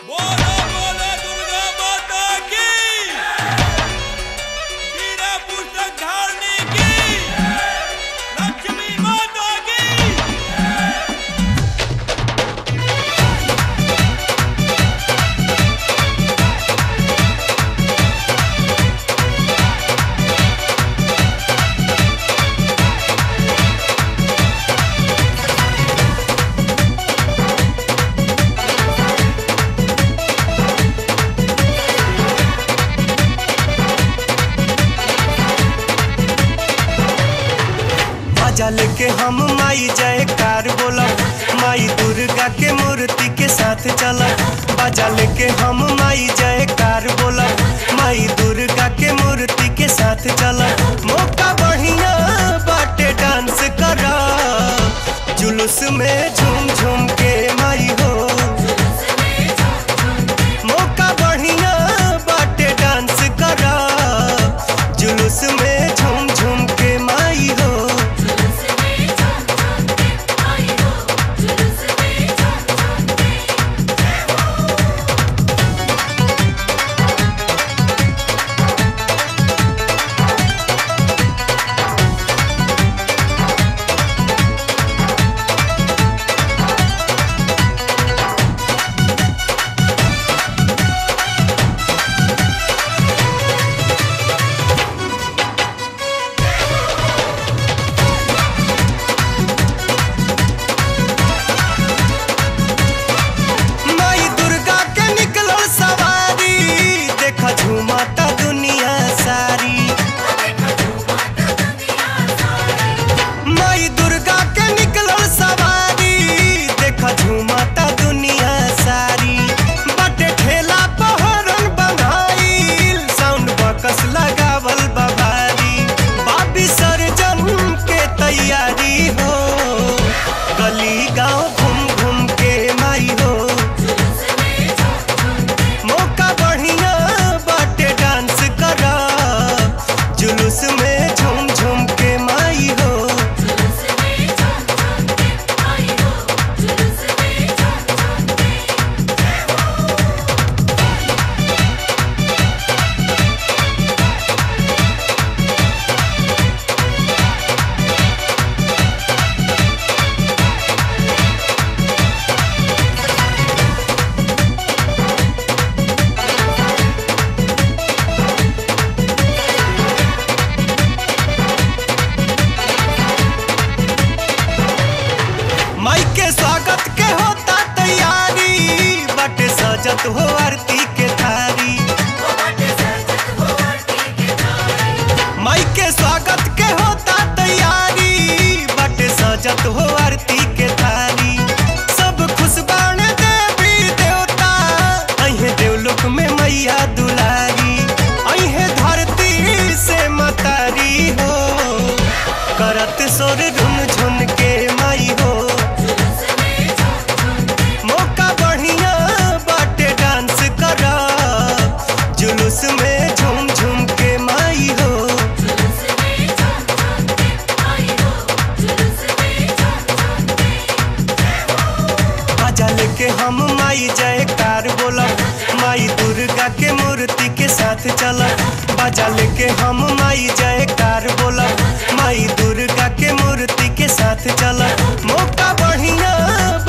बोलो बोलो दुर्गा माता की वीरा पुस्तक धारणी की लक्ष्मी माता की बाजा लेके हम माई जय कार बोलब माई दुर्गा के मूर्ति के साथ चलब बाजा लेके हम माई जय कार बोलब माई दुर्गा के मूर्ति के साथ चलब मौका बढ़िया बाटे डांस कर जुलूस में झूम झूम के माई हो मौका बढ़िया बाटे डांस कर जुलूस में झूम झूम के माई हो माई दुर्गा के निकलो सवारी देखा झूमाता दुनिया सारी माई दुर्गा के निकलो सवारी देखा झूमाता दुनिया सारी बटे ठेला पहरन बंधाइल साउंड बकस लगावल बभारी बाबी सरजन के तैयारी हो गली गांव घूम घूम के माई हो मौका बढ़िया बाटे डांस कर जुलूस में झूम झूम के माई हो माई के स्वागत के होता तैयारी बटे सजत हो आरती के थारी माई के स्वागत के होता तैयारी बटे सजत हो आरती के थारी सब खुश बाणे देवी देवता अहे देवलोक में मैया दुलारी अहे धरती से मतारी हो करत सोर झुन झुन के माई हो मौका बढ़िया बाटे डांस कर जुलूस में झूम झूम के माई हो बाजा लेके हम माई जय कार बोलब माई दुर्गा के मूर्ति के साथ चलब बाजा लेके हम माई जय कार बोलब माई दुर्गा के मूर्ति के साथ चलब मौका बढ़िया